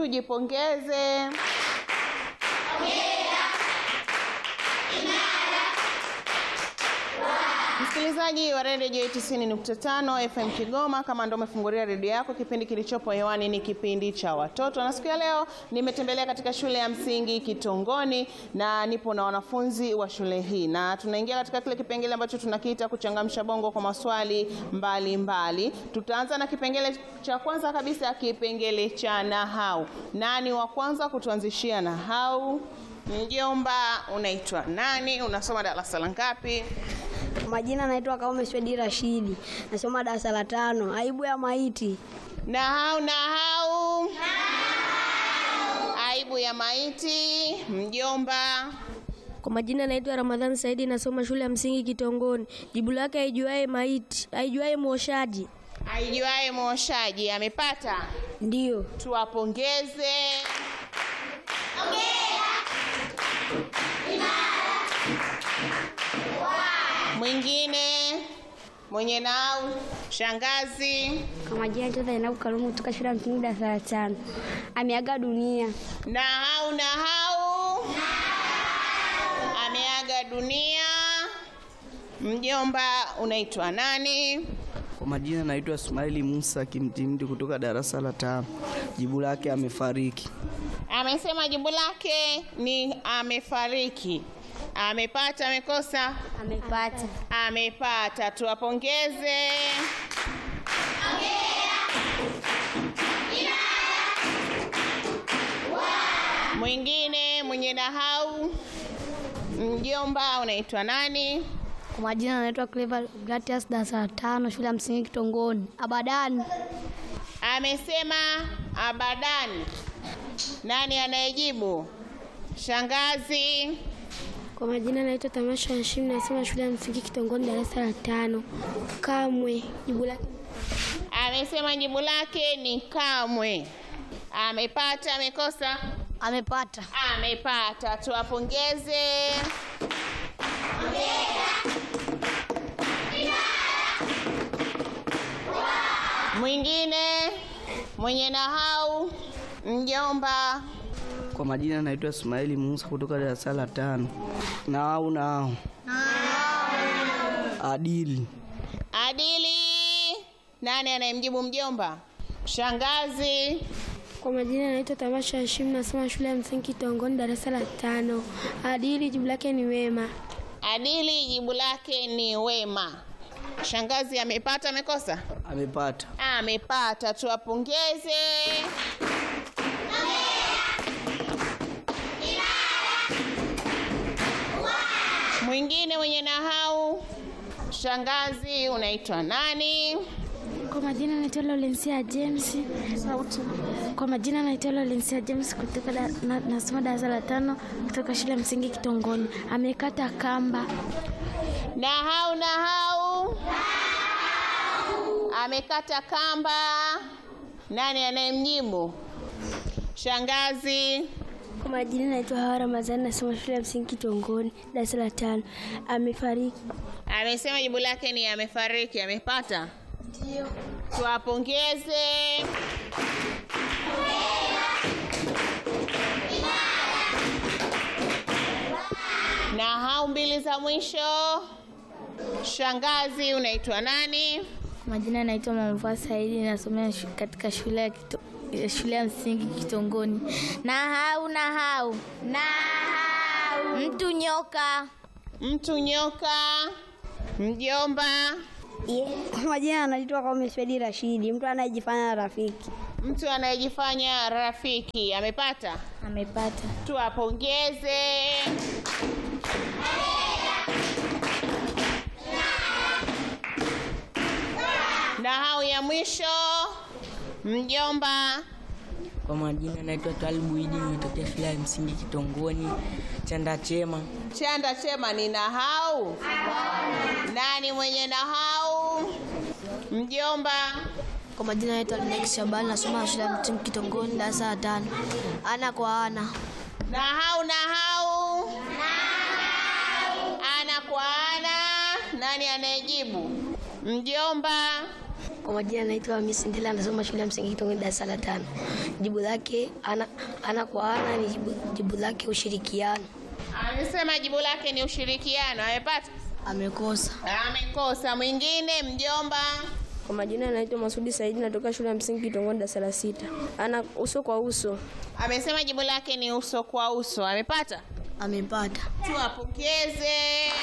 tujipongeze. Msikilizaji wa redio J 90.5 FM Kigoma, kama ndo umefungulia redio yako, kipindi kilichopo hewani ni kipindi cha watoto, na siku ya leo nimetembelea katika shule ya msingi Kitongoni na nipo na wanafunzi wa shule hii, na tunaingia katika kile kipengele ambacho tunakiita kuchangamsha bongo kwa maswali mbalimbali mbali. Tutaanza na kipengele cha kwanza kabisa, kipengele cha nahau. Nani wa kwanza kutuanzishia nahau? Mjomba, unaitwa nani? Unasoma darasa la ngapi? Majina naitwa Kaume Swedi Rashidi, nasoma darasa la tano. Aibu ya maiti. Nahau, nahau. Aibu ya maiti. Mjomba, Kwa majina naitwa Ramadhani Saidi, nasoma shule ya msingi Kitongoni. Jibu lake aijuae maiti, aijuae mwoshaji. aijuaye mwoshaji amepata. Ndiyo. Tuwapongeze. Mwingine mwenye nau, shangazi. Kwa majina naitwa Zainabu Karumu kutoka shule ya msingi darasa la tano. Ameaga dunia. Nahau, nahau. Ameaga dunia. Mjomba, unaitwa nani? Kwa majina naitwa Ismaili Musa Kimtimdi kutoka darasa la tano. Jibu lake amefariki. Amesema jibu lake ni amefariki. Amepata, amekosa? Amepata. Amepata, tuwapongeze. Mwingine mwenye nahau, mjomba, unaitwa nani? Kwa majina naitwa Clever Gratias darasa la tano shule ya msingi Kitongoni. Abadani. Amesema abadani. Nani anayejibu? Shangazi. Kwa majina naitwa Tamasha Hashim, nasoma shule ya msingi Kitongoni, darasa la tano. Kamwe. Jibu lake Amesema jibu lake ni kamwe. Amepata, amekosa? Amepata. Amepata, tuwapongeze. Mwingine mwenye nahau, mjomba. Kwa majina naitwa Ismaili Musa kutoka darasa la tano. Nao nao adili. Adili. Nani anayemjibu mjomba? Shangazi. Kwa majina naitwa Tamasha Hashim, nasoma shule ya msingi Kitongoni, darasa la tano. Adili, jibu lake ni wema. Adili jibu lake ni wema. Shangazi amepata, amekosa? Amepata. Amepata, tuwapongeze. Mwingine mwenye nahau, shangazi, unaitwa nani? Kwa majina naitwa Laurencia James. Kwa majina naitwa Laurencia James kutoka da, na, nasoma darasa la tano kutoka shule ya msingi Kitongoni. Amekata kamba. Nahau, nahau, amekata kamba. Nani anayemjibu? Shangazi. Kwa majina naitwa Hawa Ramadhani, nasoma shule ya msingi Kitongoni, darasa la tano. Amefariki. Amesema jibu lake ni amefariki. Amepata? Ndio. Tuwapongeze. Na hao mbili za mwisho, shangazi, unaitwa nani? Kwa majina naitwa Mamvua Saidi, nasomea shu, katika shule ya kito, ya shule ya msingi Kitongoni. Nahau, nahau, nahau, mtu nyoka. Mtu nyoka, mjomba, Kwa majina anaitwa Kaume Swedi Rashidi, mtu anayejifanya rafiki. mtu anayejifanya rafiki. Amepata? Amepata. Tuwapongeze. Na hao ya mwisho, mjomba. Kwa majina naitwa Twalibu Idi, nimetokea shule ya msingi Kitongoni, Chanda Chema. Chanda chema ni nahau. Nani mwenye nahau? Mjomba. Kwa majina naitwa Lex Shabani, nasoma shule ya msingi Kitongoni, darasa la tano. Ana kwa ana. Nahau, nahau. Ana kwa ana. Nani anayejibu? Mjomba. Kwa majina naitwa Hamisi Ndela, anasoma shule ya msingi Kitongoji darasa la tano. Jibu lake ana, ana kwa ana ni jibu, jibu lake ushirikiano. Amesema jibu lake ni ushirikiano. Amepata? Amekosa. Amekosa. Mwingine mjomba. Kwa majina naitwa Masudi Saidi, natoka shule ya msingi Kitongoji darasa la sita. Ana uso kwa uso. Amesema jibu lake ni uso kwa uso. Amepata? Amepata. Tuwapokeze.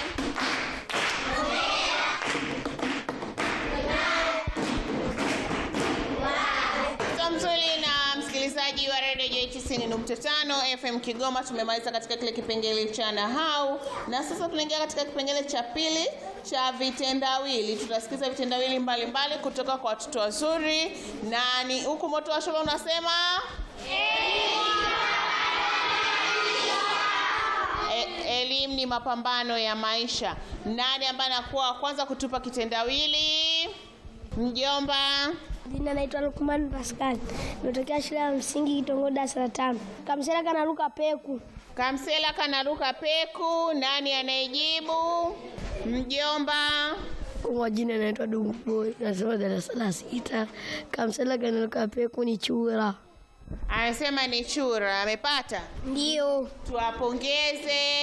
Mzuri na msikilizaji wa redio J90.5 FM Kigoma, tumemaliza katika kile kipengele cha nahau na sasa tunaingia katika kipengele cha pili cha vitendawili. Tutasikiza vitendawili mbalimbali kutoka kwa watoto wazuri, na ni huku moto wa shule unasema E- elimu ni mapambano ya maisha. Nani ambaye anakuwa wa kwanza kutupa kitendawili? Mjomba. Jina naitwa Lukman Pascal. Nimetokea shule ya msingi Kitongoji darasa la tano. Kamsela kanaruka peku. Kamsela kanaruka peku. Nani anayejibu? Mjomba. Kwa majina naitwa Dungu Boy, nasoma darasa la sita. Kamsela kanaruka peku ni chura. Amesema ni chura. Amepata? Ndio. Tuwapongeze.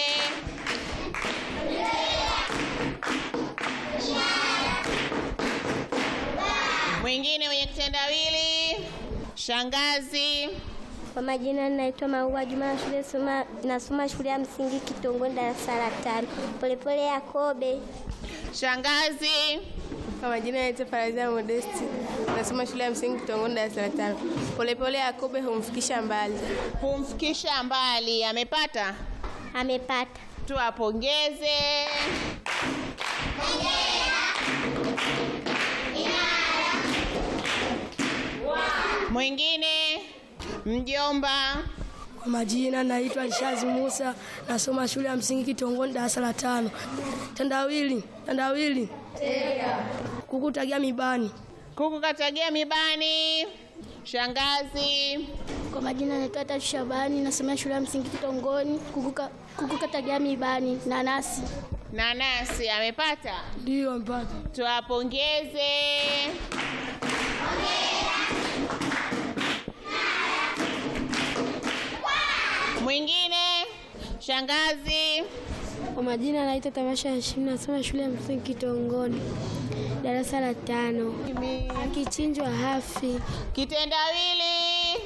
Mwingine mwenye kitendawili? Shangazi. Kwa majina naitwa Maua Juma na shule soma, nasoma shule ya msingi Kitongoji darasa la tano. Polepole Yakobe. Shangazi. Kwa majina naitwa Farazia Modesti, nasoma shule ya msingi Kitongoji darasa la tano. Polepole Yakobe humfikisha mbali. Humfikisha mbali. Amepata? Amepata. Tuwapongeze. Mwingine mjomba. Kwa majina naitwa Alishazi Musa, nasoma shule ya msingi Kitongoji darasa la tano. Tandawili, tandawili. Kukutagia mibani. Kuku katagia mibani. Shangazi. Kwa majina naitwa Tatu Shabani, nasomea shule ya msingi Kitongoni. Kukuka kukuka tagia mibani nanasi. Nanasi amepata. Ndio mpata. Tuwapongeze. Mwingine shangazi. Kwa majina naitwa Tamasha Hashim, nasoma shule ya msingi Kitongoni darasa la tano. Akichinjwa hafi. Kitendawili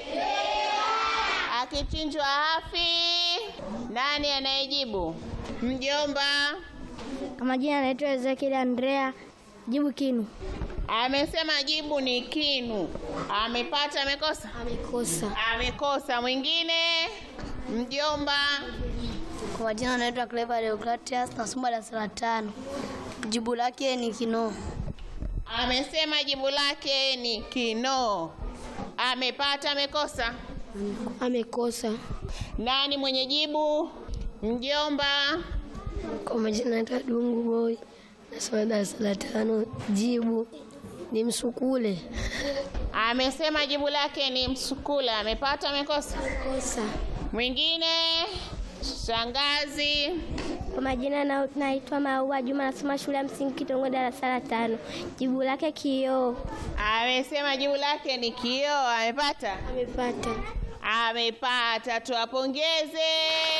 akichinjwa hafi. Nani anayejibu? Mjomba Kwa majina naitwa Ezekiel Andrea, jibu kinu. amesema jibu ni kinu. Amepata, amekosa? Amekosa. Amekosa. Mwingine mjomba. Kwa majina naitwa Clever Deogratias, nasoma darasa la tano. Jibu lake ni kinoo. Amesema jibu lake ni kinoo. Amepata, amekosa? Amekosa. Nani mwenye jibu? Mjomba. Kwa majina naitwa Dungu Boy, nasoma darasa la tano. Jibu ni msukule. Amesema jibu lake ni msukula. Amepata, amekosa? Kosa. Mwingine shangazi. Kwa majina na- naitwa Maua Juma, nasoma shule ya msingi Kitongoji darasa la tano. Jibu lake kioo. Amesema jibu lake ni kioo. Amepata? Amepata. Amepata. Tuwapongeze.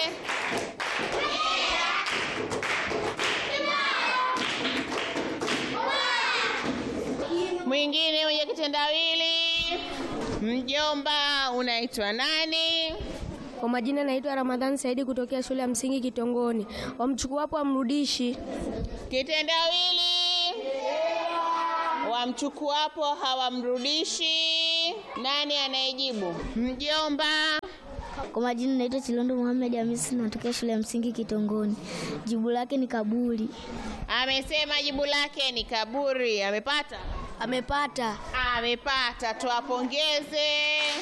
Mwingine mwenye kitendawili. Mjomba, unaitwa nani? Kwa majina naitwa Ramadhani Saidi kutokea shule ya msingi Kitongoni. Wamchukuapo amrudishi. Kitendawili wamchukuapo hawamrudishi. Nani anayejibu? Mjomba. Kwa majina naitwa Chilondo Muhammad Hamisi, natokea shule ya msingi Kitongoni. Jibu lake ni kaburi. Amesema jibu lake ni kaburi. Amepata? Amepata. Amepata. Tuwapongeze.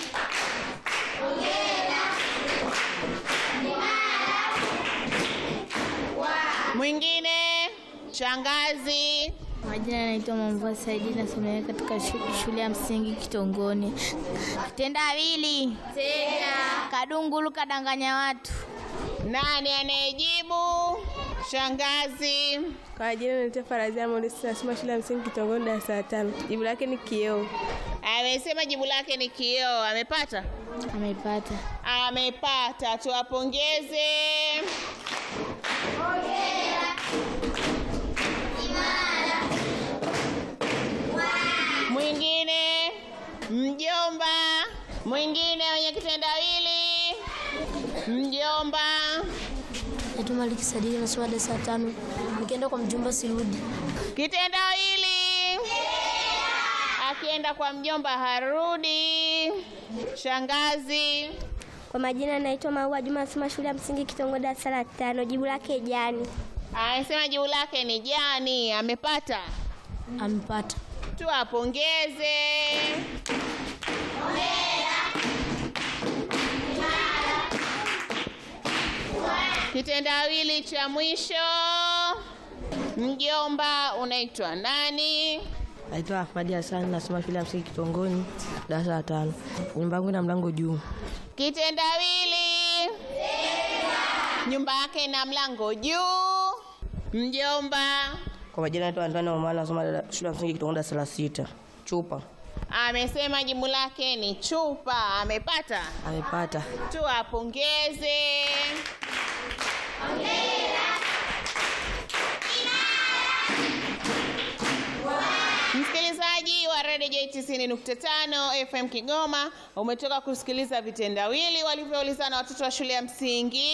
Mwingine shangazi. Majina yanaitwa Mamvua Saidi, nasomea katika shu- shule ya msingi Kitongoni. Kitendawili kadungulu kadanganya watu. Nani anayejibu? Shangazi. Kwa majina naitwa Farazia Modesti, nasoma shule ya msingi Kitongoni darasa la tano. Jibu lake ni kioo. Amesema jibu lake ni kioo. Amepata? Amepata. Amepata, tuwapongeze. Mwingine mjomba, mwingine wenye kitendawili mjomba. Naitwa Maliki Sadiki nasoma darasa la tano. Nikienda kwa mjomba sirudi. Kitendawili akienda kwa mjomba harudi. Shangazi. Kwa majina naitwa Maua Juma, nasoma shule ya msingi Kitongo darasa la tano. Jibu lake jani. Anasema jibu lake ni jani. Amepata? Amepata. Tuwapongeze. Kitendawili cha mwisho, mjomba unaitwa nani? Naitwa Ahmadi Hassan, nasoma shule ya msingi Kitongoni, darasa la tano. Nyumba yangu ina mlango juu. Kitendawili, nyumba yake ina mlango juu. Mjomba Kwa majina naitwa Antoni Omar, nasoma dada- shule ya msingi Kitongoni, darasa la sita. Chupa amesema jibu lake ni chupa. Amepata? amepata. Tuwapongeze. Msikilizaji wa Radio J 90.5 FM Kigoma, umetoka kusikiliza vitendawili walivyoulizana watoto wa shule ya msingi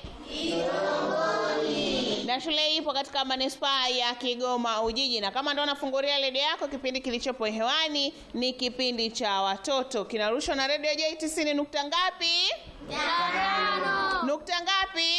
na shule hii ipo katika manispaa ya Kigoma Ujiji, na kama ndo unafungulia redio yako, kipindi kilichopo hewani ni kipindi cha watoto, kinarushwa na redio J 90 nukta ngapi? Nukta ngapi?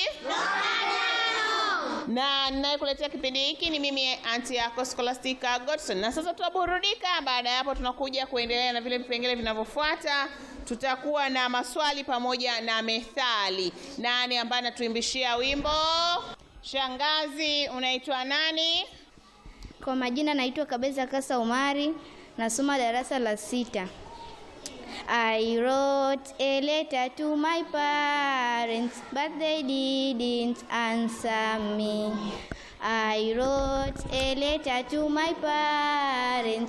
na ninayekuletea kipindi hiki ni mimi anti yako Scholastica Godson. Na sasa tutaburudika. Baada ya hapo, tunakuja kuendelea na vile vipengele vinavyofuata. Tutakuwa na maswali pamoja na methali. Nani ambaye anatuimbishia wimbo? Shangazi, unaitwa nani? Kwa majina naitwa Kabeza Kasa Umari, nasoma darasa la sita. I wrote a letter to my parents, but they didn't answer me. I wrote a letter to my parents,